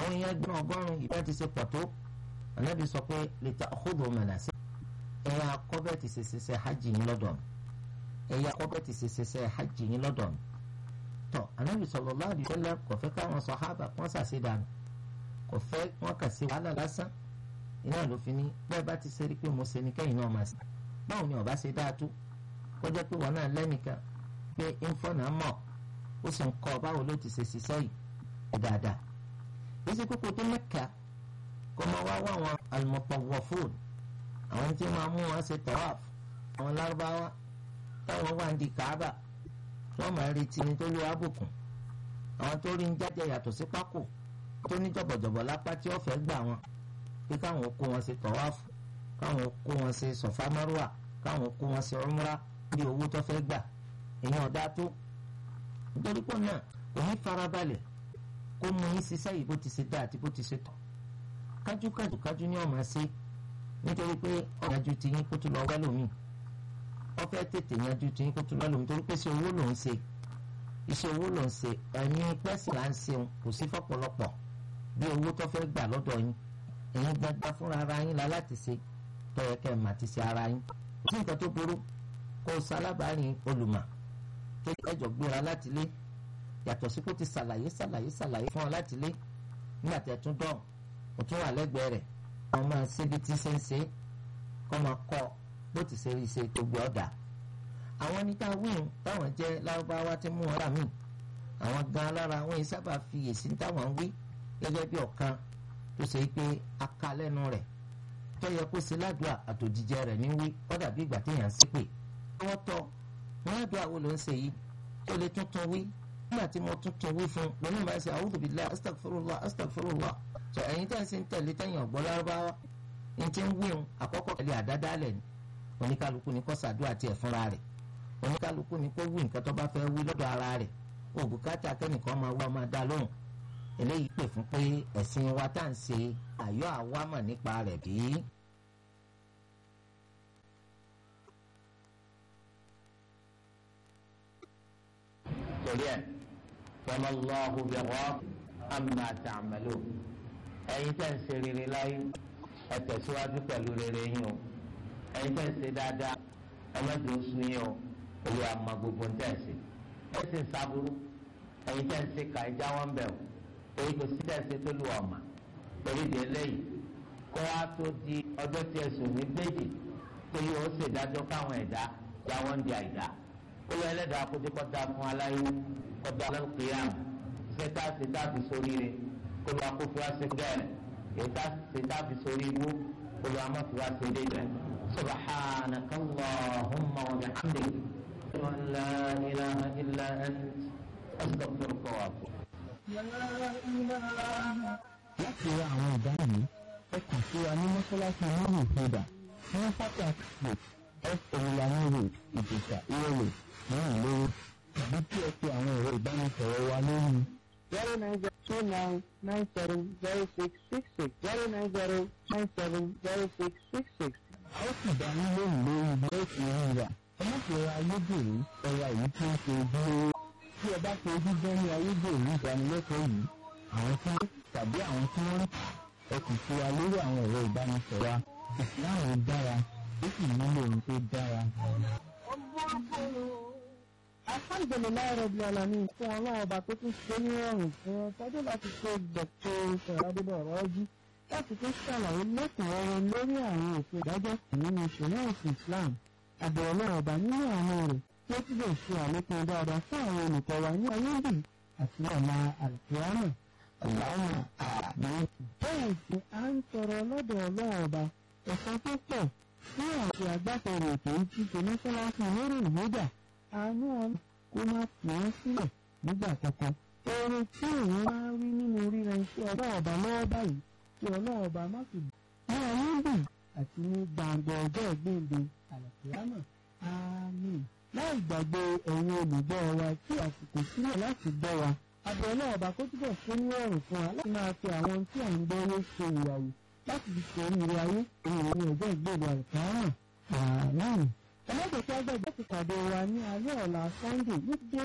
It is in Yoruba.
àwọn èèyàn gbọ́n ọgọ́rùn-ún ìbá ti ṣe pọ̀ tó ànábì sọ pé lè ta ọkọ̀dọ̀ mọ̀nàṣẹ́ ẹ̀yà akọ́bẹ̀ ti ṣe ṣiṣẹ́ hajj yín lọ́dọ̀ mi ẹ̀yà akọ́bẹ̀ ti ṣe ṣiṣẹ́ hajj yín lọ́dọ̀ mi tọ́ ànábì sallallahu alaihi wasallam kò fẹ́ káwọn sàhábà wọ́n ṣàṣedànù kò fẹ́ wọ́n kà sí wàhálà lásán iná ló fi ní bẹ́ẹ̀ bá ti ṣe rí pé mo ṣe ní kẹ́yìn náà máa ṣe báwo ni ọba ṣe dáa tó kọjá pé wọn náà lẹ́nìkan pé ìfọ̀nà mọ̀ ó sì ń kọ́ báwo ló ti ṣe ṣiṣẹ́ yìí dáadáa èsì kókó tó mẹ́ka kó máa wá wá àwọn al-mutawwafun àwọn tí máa mú wọn ṣe tawaf àwọn lárúbáwá táwọn wà ń di kàábà tí wọ́n máa retí ní tó lé àbùkùn àwọn tó rí ń jáde yàtọ̀ sí pákó tó ní jọ̀bọ̀jọ̀bọ̀ lápá tí wọ́n fẹ́ gbà wọn pé káwọn kó wọn ṣe tawaf káwọn kó wọn ṣe sọ̀fà márùwà káwọn kó wọn ṣe umra bí owó tó fẹ́ gbà èèyàn ọ̀dá tó nítorí pé náà kò ní farabalẹ̀ kó mú yín ṣiṣẹ́ yìí bó ti ṣe dá àti bó ti ṣe tọ́ kájúkájú kájú ní ọmọ ṣe nítorí pé ọ̀gájú ti yín kó tún lọ wẹ́lòmíì wọ́n fẹ́ tètè yanjú ti yín kó tún lọ́lòmíì torí pé ṣe owó ló ń ṣe iṣẹ́ owó ló ń ṣe ẹ̀mí pẹ́sì là ń ṣeun kò sí fọ́pọ̀lọpọ̀ bí owó tó fẹ́ gbà lọ́dọ̀ yín ẹ̀yin gbàgbà fúnra ara yín la láti ṣe tọ́yẹ kẹ́ ẹ̀ mà ti ṣe ara yín kò sí nǹkan tó burú kó o sálábàárìn olùmọ̀ tó ẹjọ́ gbéra láti lé yàtọ̀ sí kó ti ṣàlàyé ṣàlàyé ṣàlàyé fún ọ láti lé nígbà tí ẹ tún dán o tún wà lẹ́gbẹ̀ẹ́ rẹ̀ wọ́n máa ṣe bí tí ṣe ń ṣe kọ́ máa kọ́ bó ti ṣe rí ṣe tó gbé ọ̀dà àwọn níta wíwùn táwọn jẹ́ lárúbáwá tí mú wọn rà mí àwọn gan lára wọn yìí sábà fi èsì táwọn ń wí gẹ́gẹ́ bí ọ̀kan tó ṣe pé aka lẹ́nu rẹ̀ tó yẹ kó ṣe ládùúgbà àtòjíjẹ rẹ̀ ní wí ó dàbí ìgbà téèyàn ń ṣépè wọ́n tọ́ wọn ládùúgbà wo ló ń ṣe yìí tó lè tuntun wí nígbà tí mo tuntun wí fún lónìí máa ṣe a'udhu billahi astaghfirullah astaghfirullah tó ẹ̀yin tẹ́ ẹ̀ sì ń tẹ̀lé tẹ̀yìn ọ̀gbọ́n lárúbáwá ní ti ń wíhun àkọ́kọ́ tẹ̀lé àdádálẹ̀ ni oníkálukú ni kó ṣàdúrà tiẹ̀ fúnra rẹ̀ oníkálukú ni kó wí nǹkan tó bá fẹ́ wí lọ́dọ̀ ara rẹ̀ òbúkátà kẹ́nìkan máa wá máa dá lóhùn eléyìí pè fún pé ẹ̀sìn wa tá à ń ṣe àyọ́ àwámọ̀ nípa rẹ̀ bí. torí ẹ fọlọ lọhùn bí wọn àmà tààmàlò ẹ̀yin tẹ́ ń ṣe rere láyé ẹ tẹ̀síwájú pẹ̀lú rere yín o ẹ̀yin tẹ́ ń ṣe dáadáa ẹ má dùn sún yín o olú àmà gbogbo ń tẹ̀ ṣe ẹ sì ń sábúrú ẹ̀yin tẹ́ ń ṣe kà ẹ já wọn bẹ̀ o èyí kò sí tẹ̀ ṣe tó lù ọ̀mà torí di eléyìí kó wá tó di ọjọ́ tí ẹ̀sùn ní méjì tó yóò ṣèdájọ́ káwọn ẹ̀dá já wọn di àìdá olú ẹlẹ́dàá kójú kọ́ta fún aláyé kọ́ta lọ́kìyàm ṣẹ́tà ṣẹ́tà fi sórí rẹ̀ kólú akófó wá ṣẹ́kẹ́ rẹ̀ ṣẹ́tà ṣẹ́tà fi sórí ibú kólú amọ́fó wá ṣẹ́dẹ́ rẹ̀ subhanaka allahumma wa bihamdik wa la ilaha illa ant astaghfiruka wa atubu. láti ra àwọn ìdáhùn yìí ẹ kàn sí wa ní mọ́ṣáláṣí mọ́rùn ìfẹ́dà ní pátákì f olùlànà road ìjẹ̀sà ìrọ̀lẹ̀ márùn lówó tàbí kí ẹ pe àwọn ẹ̀rọ ìbánisọ̀rọ̀ wa lórí. zero nine zero two nine nine seven zero six six six zero nine zero nine seven zero six six six. a ó sì dá yín lóhùn lórí bí ó ti rí rà ẹ má fi ra ayédèrú ẹ̀rọ èyí tí ó ṣe ojúlówó tí ẹ bá fi ojú gbọ́ ní ayédèrú ìdánilẹ́kọ̀ọ́ yìí àwọn tí wọ́n tàbí àwọn tí wọ́n ẹ kàn sí wa lórí àwọn ẹ̀rọ ìbánisọ̀rọ̀ wa ìsìláàmù dára ó sì nílò ohun tó dára. alhamdulilayi rabi alamin fún ọlọ́run ọba tó tún ṣe ní ọrùn fún ọ tọ́jú láti ṣe dọ̀tọ̀ ìṣẹ̀ládébọ̀ rọ́jú láti tún ṣàlàyé lẹ́kùnrẹ́rẹ́ lórí àwọn ètò ìdájọ́ nínú ìṣẹ̀lẹ̀ ẹ̀sìn islam àbẹ̀wò ọlọ́run ọba nínú àwọn rẹ̀ tí ó túbọ̀ ṣe àlékún dáadáa fún àwọn olùkọ́ wa ní ayédè àti ọ̀la àlùkìyámà ọ̀làwọ̀n àmì bẹ́ẹ̀ sì à ń tọrọ lọ́dọ̀ ọlọ́run ọba ẹ̀san tó pọ̀ fún àti agbátẹrù ètò ìtìtò mọ́ṣáláṣí lórí ìwédà àánú ọ̀nà kó má fi wọ́n sílẹ̀ nígbà kankan. oore tí òun máa ń rí nínú ríra iṣẹ́ ọlọ́run ọba lọ́wọ́ báyìí kí ọlọ́run ọba má fi ní ayéǹdè àti ní gbàǹgbà ọjọ́ ìgbéǹde àlàkìyámà àmín. láì gbàgbé ẹ̀yin olùgbọ́ wa tí àsìkò sílẹ̀ láti gbọ́ wa àbẹ̀ ọlọ́run ọba kó túbọ̀ ṣe ní ọ̀rùn fún wa láti máa fi àwọn tí à ń gbọ́ ló ṣe ìyàwó láti fi ṣe oríire ayé òun ní ọjọ́ ìgbéǹde àlàkìyámà àmín. ẹlẹ́dẹ̀ẹ́sì agbẹ́gbẹ́ ti pàdé wa ní alẹ́ ọ̀la sunday ní dé